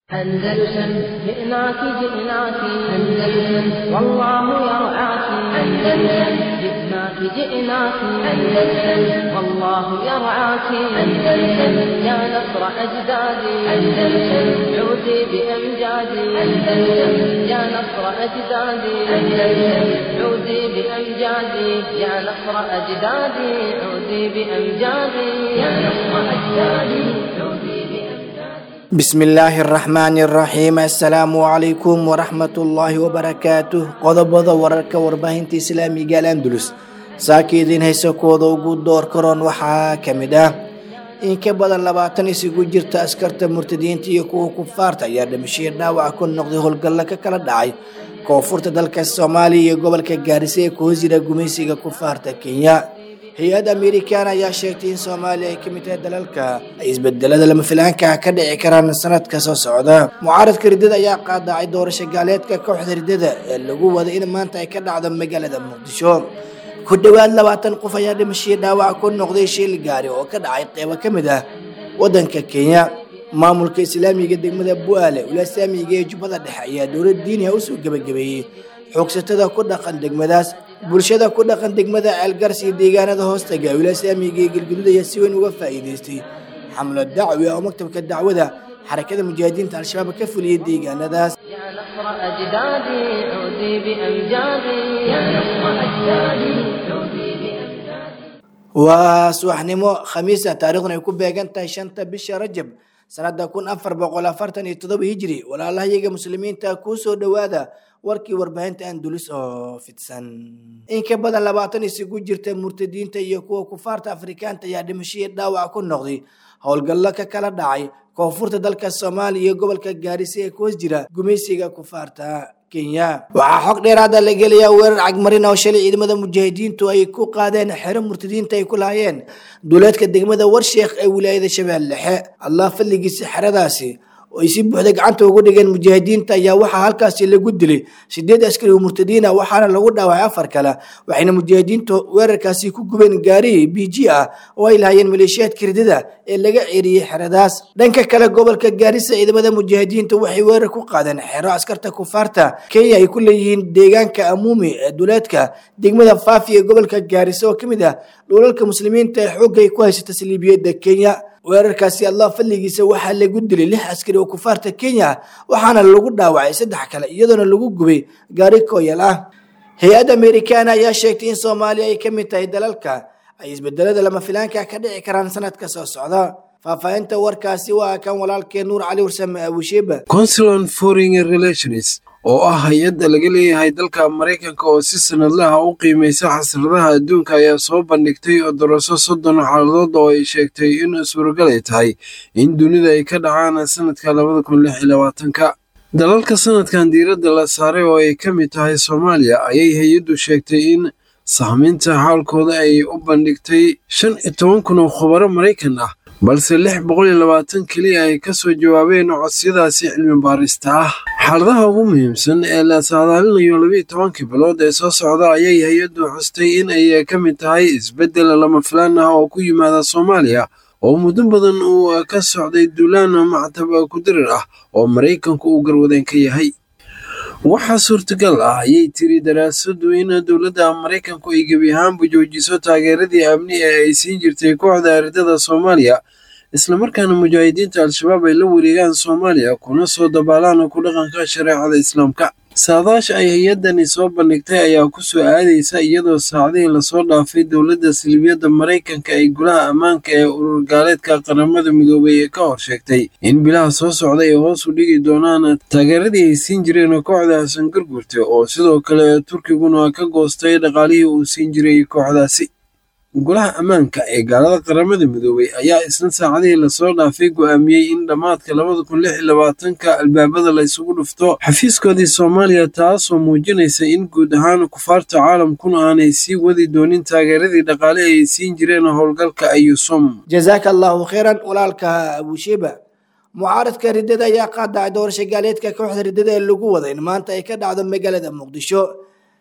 أندلسن جئناك جئناك أندلسن والله يرعاك أندلسن جئناك جئناك أندلسن والله يرعاك أندلسن يا نصر أجدادي أندلسن عودي بأمجادي أندلسن يا نصر أجدادي أندلسن عودي بأمجادي يا نصر أجدادي عودي بأمجادي يا نصر أجدادي عودي بأمجادي بسم illaahi araxmaani araxiim assalaamu calaykum waraxmatullaahi wabarakaatuh qodobada wararka warbaahinta islaamiga alandulus saaka idiin haysa kooda ugu door karoon waxaa ka mid ah in ka badan labaatan isugu jirta askarta murtadiinta iyo kuwa kufaarta ayaa dhimashii dhaawac ku noqday howlgallo ka kala dhacay koonfurta dalka soomaaliya iyo gobolka gaarisa ee kuwa jira gumaysiga kufaarta kenya hay-ad amerikan ayaa sheegtay in soomaaliya ay ka mid tahay dalalka ay isbedelada lama filaanka ka dhici karaan sanadka soo socda mucaaradka riddada ayaa qaadacay doorasho gaaleedka kooxda riddada ee lagu wada in maanta ay ka dhacdo magaalada muqdisho ku dhowaad labaatan qof ayaa dhimashii dhaawac ku noqday shil gaari oo ka dhacay qeybo ka mid ah wadanka kenya maamulka islaamiga degmada bu'aale ulasaamiga ee jubbada dhexe ayaa dowlad diiniha usoo gebagabeeyey xoogsatada ku dhaqan degmadaas bulshada ku dhaqan degmada ceelgars iyo deegaanada hoostaga wilasaamiga ee galgudud ayaa si weyn uga faa'iidaystay xamlo dacwi oo maktabka dacwada xarakada mujaahidiinta al-shabaab ka fuliyey deegaanadaas يا نصر أجدادي عودي بأمجادي يا نصر أجدادي عودي بأمجادي waa subaxnimo khamiisa taariikhduna ay ku beegan tahay shanta bisha rajab sanada kun afar boqol afartan iyo todoba hijri walaalahayaga muslimiinta kuu soo dhowaada warkii warbaahinta andulus oo fidsan in ka badan labaatan isugu jirta murtadiinta iyo kuwa kufaarta afrikaanta ayaa dhimashihii dhaawac ku noqday howlgallo ka kala dhacay koonfurta dalka soomaaliya iyo gobolka gaarisa ee kuwas jira gumaysiga kufaarta kenya waxaa xog dheeraada la gelayaa weerar cagmarin oo shalay ciidamada mujaahidiintu ay ku qaadeen xero murtadiinta ay ku lahaayeen duuleedka degmada warsheekh ee wilaayada shabeelle dhexe allah fadligiisa xeradaasi oo ay si buuxda gacanta ugu dhigeen mujaahidiinta ayaa waxaa halkaasi lagu dilay sideed askari oo murtadiina waxaana lagu dhaawacay afar kale waxayna mujaahidiintu weerarkaasi ku gubeen gaari b g ah oo ay lahaayeen maleeshiyaadka ridada ee laga ceeriyey xeradaas dhanka kale gobolka gaarisa ciidamada mujaahidiinta waxay weerar ku qaadeen xero askarta kufaarta kenya ay ku leeyihiin deegaanka amuumi ee duleedka degmada faafi ee gobolka gaarisa oo ka mid ah dhulalka muslimiinta ee xoogga ay ku haysata saliibiyadda kenya weerarkaasi allah fadligiisa waxaa lagu dilay lix askari oo kufaarta kenya waxaana lagu dhaawacay saddex kale iyadoona lagu gubay gaari kooyal ah hay-ad amerikaana ayaa sheegtay in soomaaliya ay ka mid tahay dalalka ay isbedelada lama filaanka ka dhici karaan sanadka soo socda faahfaahinta warkaasi waa kan walaalkee nuur cali warsame abushiba council on foreign relations oo ah hay-adda laga leeyahay dalka maraykanka oo si sanadlaha u qiimaysa xasradaha adduunka ayaa soo bandhigtay daraso soddon xaaladood oo ay sheegtay in suuragal ay tahay in dunida ay ka dhacaan sanadka labada kun lix iyo labaatanka dalalka sanadkan diiradda la saaray oo ay ka mid tahay soomaaliya ayay hay-addu sheegtay in sahminta xaalkooda ay u bandhigtay shan iyo toban kun oo khubaro maraykan ah balse lix boqol iyo labaatan keliya ay ka soo jawaabeen codsiyadaasi cilmi baarista ah xaaladaha ugu muhiimsan ee la saadaalinayo labiiyo tobankii bilood ee soo socda ayay hay-addu xustay in ay ka mid tahay isbeddel lama filaan ah oo ku yimaada soomaaliya oo muddo badan uu ka socday duulaan mactab kudirir ah oo maraykanku uu garwadeen ka yahay waxaa suurtagal ah ayay tiri daraasadu in dowladda maraykanku ay gebi ahaanba joojiso taageeradii amni ee ay siin jirtay kooxda aridada soomaaliya islamarkaana mujaahidiinta al-shabaab ay la wareegaan soomaaliya kuna soo dabaalaan ku dhaqanka shareecada islaamka saadaasha ay hay-addani soo bandhigtay ayaa ku soo aadaysa iyadoo saacdihii lasoo dhaafay dowladda salibiyadda maraykanka ay golaha ammaanka ee urur gaaleedka qaramada midoobay ee ka hor sheegtay in bilaha soo socda ay hoos u dhigi doonaan taageeradii ay siin jireen kooxda xasan gargurte oo sidoo kale turkiguna ka goostay dhaqaalihii uu siin jiray kooxdaasi golaha ammaanka ee gaalada qaramada midoobay ayaa isna saacadihii lasoo dhaafay go'aamiyey in dhammaadka labada kun lix iyo labaatanka albaabada la isugu dhufto xafiiskoodii soomaaliya taasoo muujinaysa in guud ahaan kufaarta caalamkuna aanay sii wadi doonin taageeradii dhaqaale ay siin jireen howlgalka ayusum jazaaka allahu khayran walaalka abushiba mucaaradka riddada ayaa qaadacay doorasho gaaleedka kooxda riddada ee lagu wada in maanta ay ka dhacdo magaalada muqdisho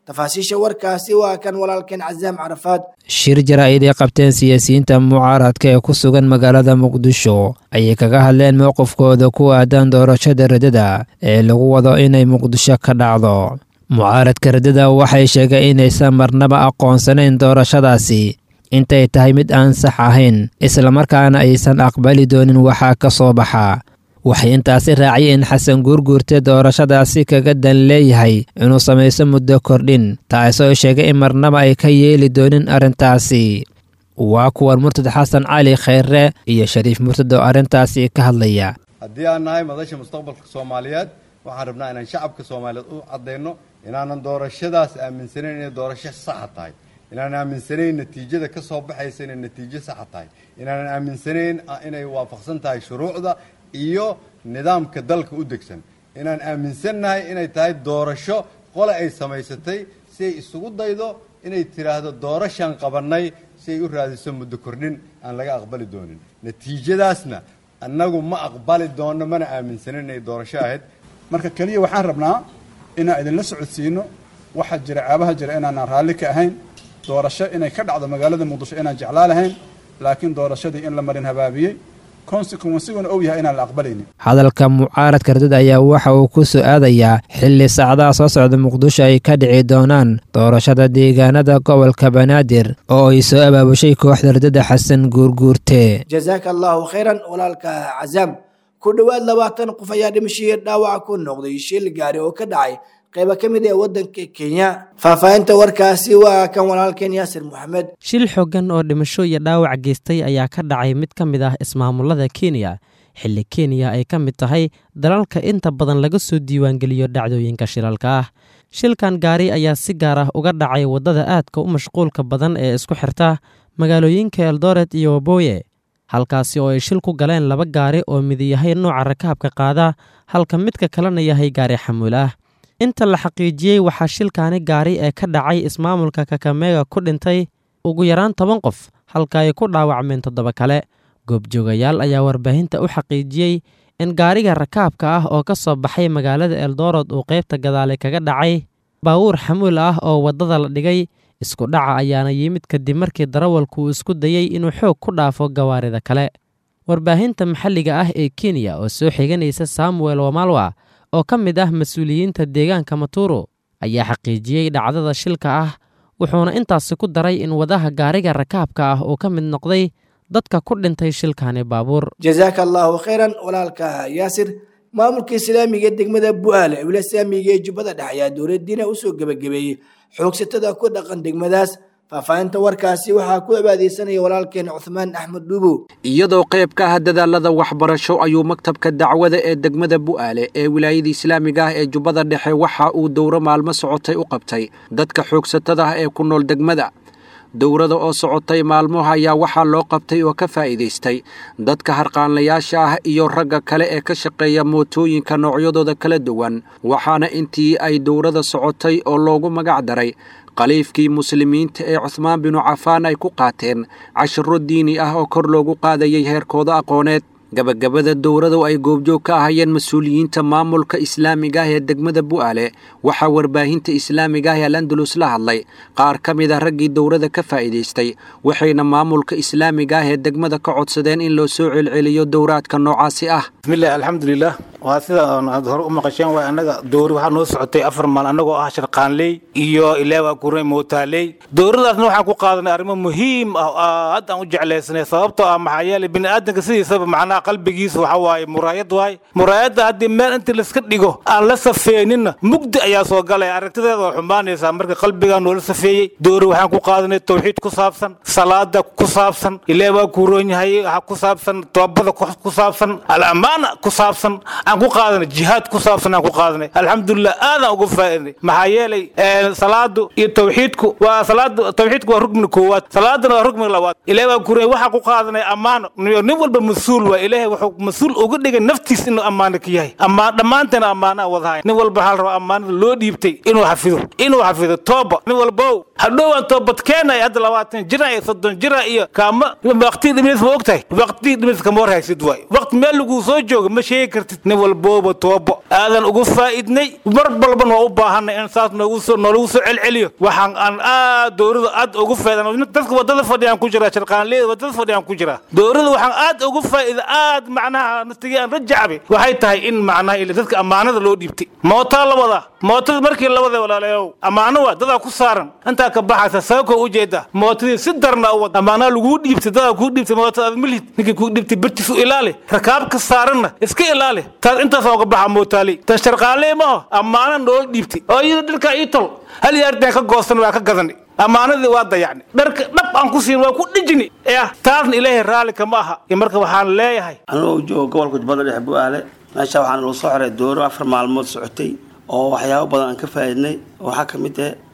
tafaasiisha warkaasi waa kan walaalkeen casaam carafaad shir jaraa'id ay qabteen siyaasiyiinta mucaaradka ee ku sugan magaalada muqdisho ayay kaga hadleen mowqifkooda ku aadan doorashada radada ee lagu wado inay muqdisho ka dhacdo mucaaradka radada waxay sheegeen inaysan marnaba aqoonsanayn doorashadaasi intay tahay mid aan sax ahayn islamarkaana aysan aqbali doonin waxaa ka soo baxa waxay intaasi raaciyeen in xasan guurguurte doorashadaasi kaga dan leeyahay inuu samayso muddo kordhin taasoo sheegay in marnaba ay ka yeeli doonin arrintaasi waa kuwan murtad xasan cali khayre iyo shariif murtad oo arrintaasi ka hadlaya haddii aan nahay madasha mustaqbalka soomaaliyeed waxaan rabnaa inaan shacabka soomaaliyeed u caddayno inaanan doorashadaas aaminsanayn inay doorasho saxa tahay inaanan aaminsanayn natiijada ka soo baxaysa inay natiijo saxa tahay inaanan aaminsanayn inay waafaqsan tahay shuruucda iyo nidaamka dalka u degsan inaan aaminsannahay inay tahay doorasho qole ay samaysatay si ay isugu daydo inay tidhaahdo doorashaan qabannay si ay u raadiso muddo kordhin aan laga aqbali doonin natiijadaasna annagu ma aqbali doonno mana aaminsanin inay doorasho ahayd marka keliya waxaan rabnaa inaan idinla socodsiino waxaa jira caabaha jira inaanaan raalli ka ahayn doorasho inay ka dhacdo magaalada muqdisho inaan jeclaa lahayn laakiin doorashadii in la marin habaabiyey konsequensiguna ou yahay inaan la aqbalaynin hadalka mucaaradka radada ayaa waxa uu ku soo aadayaa xilli saacadaha soo socda muqdisho ay ka dhici doonaan doorashada deegaanada gobolka banaadir oo ay soo abaabushay kooxda radada xasan guurguurte jazaaka allahu khayran walaalka cazaam ku dhowaad labaatan qof ayaa dhimashihii dhaawaca ku noqday shil gaari oo ka dhacay qayba ka mid ee waddanka kenya faahfaahinta warkaasi waa kan walaalkeen yaasir moxamed shil xooggan oo dhimasho iyo dhaawac geystay ayaa ka dhacay mid ka mid ah ismaamulada kenya xilli kenya ay ka mid tahay dalalka inta badan laga soo diiwaangeliyo dhacdooyinka shilalka ah shilkan gaari ayaa si gaar ah uga dhacay waddada aadka u mashquulka badan ee isku xirta magaalooyinka eldoret iyo waboye halkaasi oo ay shil ku galeen laba gaari oo midi yahay nooca rakaabka qaada halka midka kalena yahay gaari xamuul ah inta la xaqiijiyey waxaa shilkaani gaari ee ka dhacay ismaamulka kakameega ku dhintay ugu yaraan toban qof halka ay ku dhaawacmeen toddoba kale goobjoogayaal ayaa warbaahinta u xaqiijiyey in gaariga rakaabka ah oo ka soo baxay magaalada eldoorod uu qaybta gadaale kaga dhacay baawuur xamuul ah oo waddada la dhigay isku dhaca ayaana yimid kadib markii darawalku uu isku dayey inuu xoog ku dhaafo gawaarida kale warbaahinta maxalliga ah ee kenya oo soo xiganaysa samuel wamalwa oo ka mid ah mas-uuliyiinta deegaanka maturo ayaa xaqiijiyey dhacdada shilka ah wuxuuna intaasi ku daray in wadaha gaariga rakaabka ah uu ka mid noqday dadka ku dhintay shilkaani baabuur jazaaka allahu khayran walaalka yaasir maamulka islaamiga ee degmada bu'aale ee wilasaamiga ee jubbada dhexe ayaa dowladdiina usoo gebagabeeyey xoogsatada ku dhaqan degmadaas faahfaahinta warkaasi waxaa ku abaadeysanaya walaalkeen cuhmaan axmed dhuubow iyadoo qayb ka ah dadaalada waxbarasho ayuu maktabka dacwada ee degmada bu'aale ee wilaayada islaamiga ah ee jubbada dhexe waxa uu dowro maalmo socotay u qabtay dadka xoogsatada ah ee ku nool degmada dowrada oo socotay maalmoha ayaa waxaa loo qabtay oo ka faa'iidaystay dadka harqaanlayaasha ah iyo ragga kale ee ka shaqeeya mootooyinka noocyadooda kala duwan waxaana intii ay dowrada socotay oo loogu magac daray khaliifkii muslimiinta ee cuhmaan binu cafaan ay ku qaateen cashiro diini ah oo kor loogu qaadayay heerkooda aqooneed gabagabada dowradu ay goobjoog ka ahayeen mas-uuliyiinta maamulka islaamiga ah ee degmada bu'aale waxaa warbaahinta islaamiga ah ee alandalus la hadlay qaar ka mid a raggii dowrada ka faa'iidaystay waxayna maamulka islaamiga ah ee degmada ka codsadeen in loo soo celceliyo dowraadka noocaasi ah bismillahi alxamdulilah waa sida aad hore u maqasheen waay annaga dowri waxaa noo socotay afar maal annagoo ah sharqaanley iyo ilaa waa kuray mootaaley dowradaasna waxaan ku qaadanay arrimo muhiim ah aad aan u jeclaysanay sababtoo ah maxaa yeelay bini aadanka sidiisaba macnaha qalbigiisa waxa waaye muraayad waay muraayadda haddii meel inta layska dhigo aan la safeeninna mugdi ayaa soo galaya aragtideeda waa xumaanaysaa marka qalbigaa noola safeeyey dowri waxaan ku qaadanay tawxiid ku saabsan salaada ku saabsan ilaa waa kuroon yahay ku saabsan toobada ku saabsan al-ammaana ku saabsan aan ku qaadanay jihaad ku saabsan aan ku qaadanay alxamdulilah aadaan uga faa'iidnay maxaa yeelay salaadu iyo tawxiidku waa salaadu tawxiidku waa rugmi koowaad salaadana waa rugmi labaad ilaahay waa kuray waxaa ku qaadanay ammaano nin walba mas-uul waa ilaahay wuxuu mas-uul uga dhigay naftiis inuu ammaano ka yahay ammaan dhammaanteena ammaana wadahay nin walba waxaa la rabaa ammaanada loo dhiibtay inuu xafido inuu xafido tooba nin walbow hadhowaan toobadkeenay hadda labaatan jira iyo soddon jira iyo kaama waqti dhimis ma ogtahay waqti dhimis kama war haysid waay waqti meel laguu soo jooga ma sheegi kartid nin walbooba toobo aadan ugu faa'idnay mar balban waa u baahanay in saas noogu soo noolagu soo celceliyo waxaan aan aad dowrada aad ugu faa'iidan dadka wadada fadhiyaan ku jira sharqaanleeda wadada fadhiyaan ku jira dowrada waxaan aad ugu faa'iida aad macnaha naftigii aan rajacbe waxay tahay in macnaha ila dadka ammaanada loo dhiibtay mootaa la wadaa mootada markii la waday walaalayow ammaano waa dadaa ku saaran intaa ka baxaysa sababkoo ujeeda mootadii si darna u wad ammaanaha laguu dhiibtay dadaa kuu dhiibtay mootada aad milhid ninkii kuu dhiibtay birtiis u ilaali rakaabka saaranna iska ilaali taas intaas ooga baxa mootaali tan sharqaanlee ma aho ammaana noola dhiibtay oo iyada dharkaa ii tol hal yaardaan ka goosan waa ka gadani ammaanadii waa dayacni dharka dhab aan ku siin waa ku dhijini yah taasna ilaahay raalli kama aha marka waxaan leeyahay anigoo jooga gobolka jubbada dhexe bu'aale meesha waxaan lagu soo xiray dooro afar maalmood socotay oo waxyaabo badan aan ka faa'iidnay waxaa ka mid ah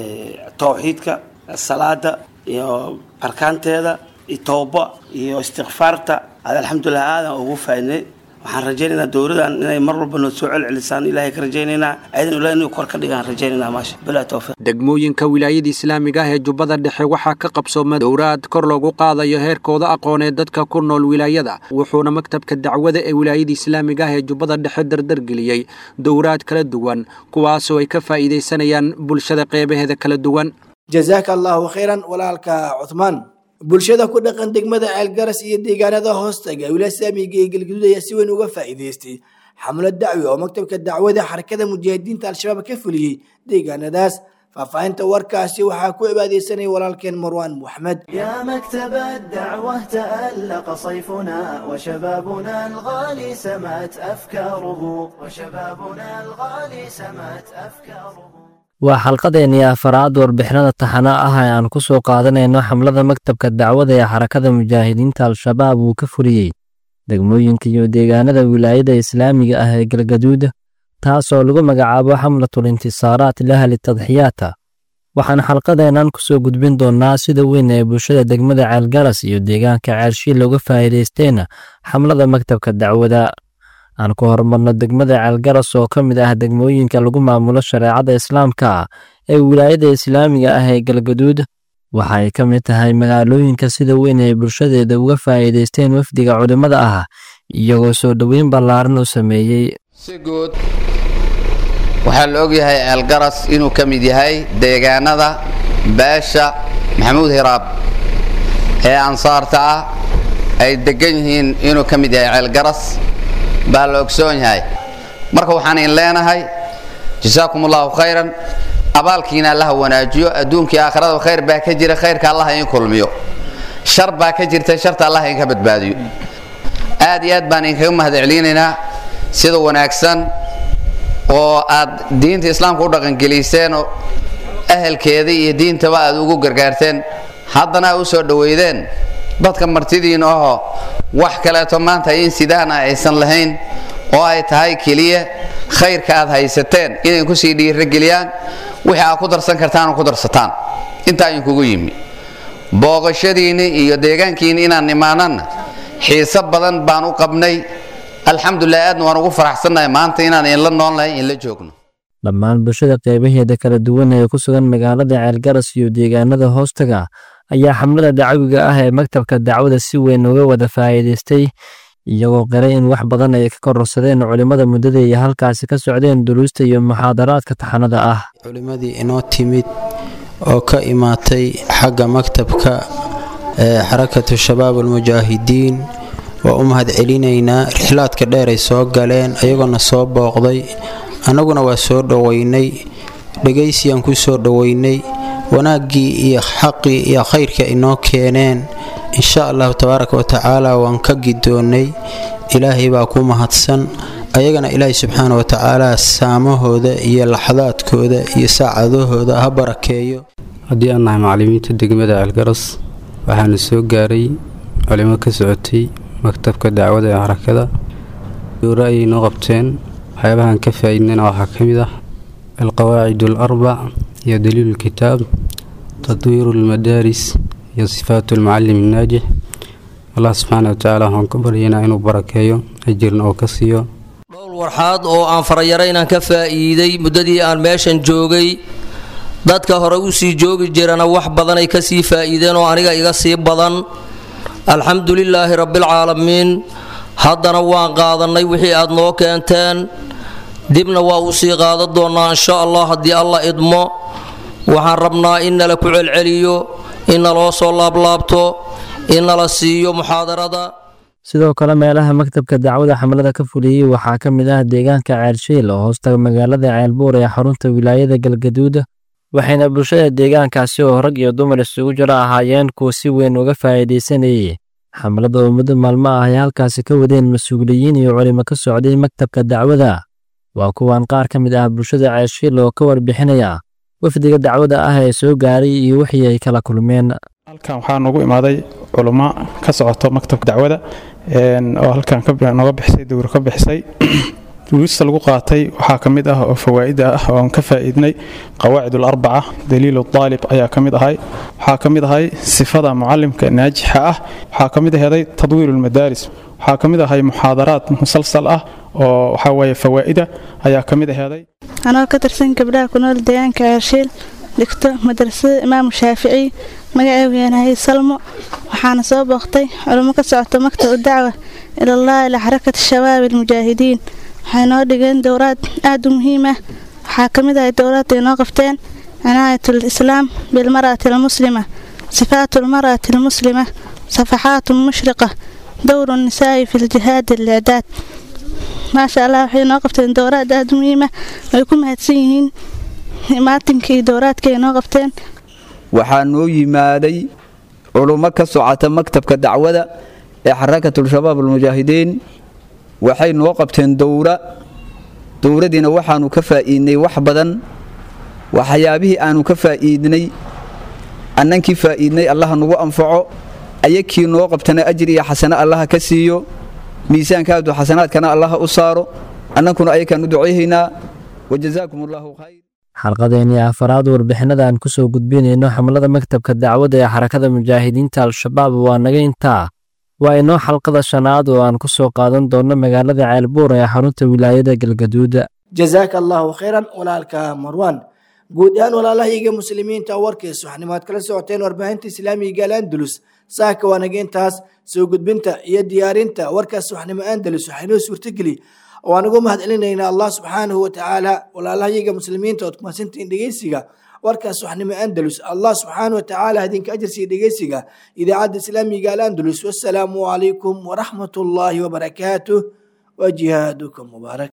tawxiidka salaada iyo arkaanteeda iyo tooba iyo istikfaarta ad alxamdulilah aadan ugu faa'iidnay waxaan rajaynaynaa dowladan inay mar walba noo soo celcelisaan ilaahay ka rajaynaynaa ayadan ilahay inuu kor ka dhigaan rajaynaynaa maasha bilaa tawfiiq degmooyinka wilaayada islaamiga ah ee jubbada dhexe waxaa ka qabsooma dowraad kor loogu qaadayo heerkooda aqooneed dadka ku nool wilaayada wuxuuna maktabka dacwada ee wilaayada islaamiga ah ee jubbada dhexe dardargeliyey dowraad kala duwan kuwaasoo ay ka faa'iidaysanayaan bulshada qeybaheeda kala duwan jazaaka allahu khayran walaalka cuthmaan bulshada ku dhaqan degmada ceelgaras iyo deegaanada hoostaga wilaaya islaamiga ee galgaduud ayaa si weyn uga faa'iidaystay xamlad dacwi oo maktabka dacwada xarakada mujaahidiinta al-shabaab ka fuliyey deegaanadaas faahfaahinta warkaasi waxaa ku cibaadeysanaya walaalkeen marwaan moxmed يا مكتب الدعوة تألق صيفنا وشبابنا الغالي سمات أفكاره وشبابنا الغالي سمات أفكاره waa xalqadeennii afaraad warbixinada taxana ah ee aan ku soo qaadanayno xamlada maktabka dacwada ee xarakada mujaahidiinta al-shabaab uu ka fuliyey degmooyinka iyo deegaanada wilaayada islaamiga ah ee galgaduud taasoo lagu magacaabo xamlatul intisaaraat lahli tadxiyaata waxaan xalqadeennan ku soo gudbin doonnaa sida weyn ee bulshada degmada ceelgaras iyo deegaanka ceelshiil looga faa'iidaysteen xamlada maktabka dacwada aan ku horumarno degmada ceelgaras oo ka mid ah degmooyinka lagu maamulo shareecada islaamka ee wilaayada islaamiga ah ee galgaduud waxa ay ka mid tahay magaalooyinka sida weyn ay bulshadeeda uga faa'iidaysteen wafdiga culimmada ah iyagoo soo dhoweyn ballaaran u sameeyey si guud waxaa la ogyahay ceelgaras inuu ka mid yahay deegaanada beesha maxamuud hiraab ee ansaarta ah ay deggan yihiin inuu ka mid yahay ceelgaras baa la ogsoon yahay marka waxaan in leenahay jasaakum allahu khayran abaalkiina allaha wanaajiyo adduunkii aakhirada khayr baa ka jira khayrka allaha in kulmiyo shar baa ka jirta sharta allaha inka badbaadiyo aad iyo aad baan inkaga mahad celinaynaa sida wanaagsan oo aad diinta islaamka u dhaqangeliseen oo ahelkeedii iyo diintaba aad ugu gargaarteen haddana aad u soo dhoweydeen dadka martidiina ahoo wax kaleeto maanta in sidaana aysan lahayn oo ay tahay keliya khayrka aad haysateen inay kusii dhiirageliyaan wixii aad ku darsan kartaan oo ku darsataan intaa idinkugu yimi booqashadiinni iyo deegaankiinni inaan imaananna xiise badan baan u qabnay alxamdulilah aadna waan ugu faraxsannahay maanta inaan inla noolnahay inla joogno dhammaan bulshada qeybaheeda kala duwan ee ku sugan magaalada ceelgaras iyo deegaanada hoostaga ayaa xamlada dacwiga ah ee maktabka dacwada si weyn uga wada faa'iidaystay iyagoo qiray in wax badan ay ka kororsadeen culimmada muddada iyo halkaasi ka socdeen duruusta iyo muxaadaraadka taxanada ah culimmadii inoo timid oo ka imaatay xagga maktabka ee xarakatu shabaab almujaahidiin waa u mahad celinaynaa rixlaadka dheer ay soo galeen ayagoona soo booqday annaguna waa soo dhoweynay dhegaysiyaan ku soo dhoweynay wanaaggii iyo xaqii iyo khayrkii inoo keeneen insha allahu tabaaraka wa tacaala waan ka gidoonnay ilaahay baa ku mahadsan ayagana ilaahay subxaana wa tacaala saamahooda iyo laxadaadkooda iyo saacadahooda ha barakeeyo haddii aan nahay macallimiinta degmada ceelgaras waxaana soo gaaray culimo ka socotay maktabka dacwada ee xarakada doora ayay noo qabteen waxyaabahaan ka faa'iidnayna waxaa ka mid ah alqawaacid alarbac iyo daliilu lkitaab tadwiiru lmadaaris iyo sifaatu almucalim annaajix allah subxaana wa tacaala waxaan ka baryaynaa inuu barakeeyo ajirna oo ka siiyo dhowr warxaad oo aan farayaro inaan ka faa'iiday muddadii aan meeshan joogay dadka hore u sii joogi jirana wax badanay ka sii faa'iideen oo aniga iga sii badan alxamdu lilaahi rabbilcaalamiin haddana waan qaadannay wixii aad noo keenteen dibna waa uu sii qaadan doonnaa insha allah haddii alla idmo waxaan rabnaa in nala ku celceliyo in naloo soo laablaabto in nala siiyo muxaadarada sidoo kale meelaha maktabka dacwada xamlada ka fuliyey waxaa ka mid ah deegaanka ceelshiil oo hoostaga magaalada ceelbuur ee xarunta wilaayada galgaduud waxayna bulshada deegaankaasi oo rag iyo dumar isugu jiro ahaayeen kuwa si weyn uga faa'iidaysanayay xamlada oo muddo maalmo ah ay halkaasi ka wadeen mas-uuliyiin iyo culimo ka socday maktabka dacwada waa kuwan qaar ka mid ah bulshada ceelshiil oo ka warbixinaya wafdiga dacwada ah ee soo gaaray iyo wixii ay kala kulmeen halkan waxaa noogu imaaday culummo ka socoto maktabka dacwada oo halkan nooga bixisay dowr ka bixisay duruusta lagu qaatay waxaa ka mid ah oo fawaa'ida ah oo aan ka faa'iidnay qawaacid alarbaca daliilu daalib ayaa ka mid ahay waxaa ka mid ahay sifada mucallimka naajixa ah waxaa ka mid aheeday tadwiiru lmadaaris waxaa ka mid ahay muxaadaraad musalsal ah oo waxaa weeye fawaa'ida ayaa ka mid aheeday anoo ka tirsan gabdhaha ku nool deegaanka ceershiil dhigto madrasada imaamu shaafici magaceegu yaanahay salmo waxaana soo booqtay culummo ka socota maktab dacwa ilallaahi lixarakati shabaabi almujaahidiin waxay noo dhigeen dowraad aad u muhiim ah waxaa ka mid ahay dowraadda ay noo qabteen cinaayatul islaam bilmar'ati almuslima sifaatu almar'ati almuslima safaxaatu mushriqa dowru nisaa'i fi ljihaadi alicdaad maasha allah waxay noo qabteen dowraad aad u muhiim ah way ku mahadsan yihiin maatinkii dowraadka ay noo qabteen waxaa noo yimaaday culummo ka socota maktabka dacwada ee xarakatul-shabaab almujaahidiin waxay noo qabteen dowra dowradiina waxaanu ka faa'iidnay wax badan waxyaabihii aanu ka faa'iidnay annankii faa'iidnay allaha nagu anfaco ayakii noo qabtana ajir iyo xasano allaha ka siiyo miisaankaadu xasanaadkana allaha u saaro annankuna ayakaan u ducayhaynaa wajazaakum allahu khayr xalqadeennii afaraad warbixinadaan ku soo gudbinayno xamlada maktabka dacwadda ee xarakada mujaahidiinta al-shabaab waa naga intaa waa inoo xalqada shanaad oo aan ku soo qaadan doonno magaalada ceelbuur ee xarunta wilaayada galgaduud jazaaka allahu khayran walaalka marwan guud ahaan walaalahayga muslimiinta warkiis waxnimaad kala socoteen warbaahinta islaamiga gaal andalus saaka waa naga intaas soo gudbinta iyo diyaarinta warkaas waxnimo andalus waxaynoo suurtageli waan ugu mahad celinaynaa allah subxaanahu watacaala walaalahayaga muslimiinta ood kumaadsantiin dhegeysiga warkaas waxnimo andalus allah subxaanahu watacaala idinka ajarsiiya dhegeysiga idaacadda islaamiga alandalus wasalaamu calaykum waraxmat ullaahi wabarakaatuh wa jihaadukum mubaarak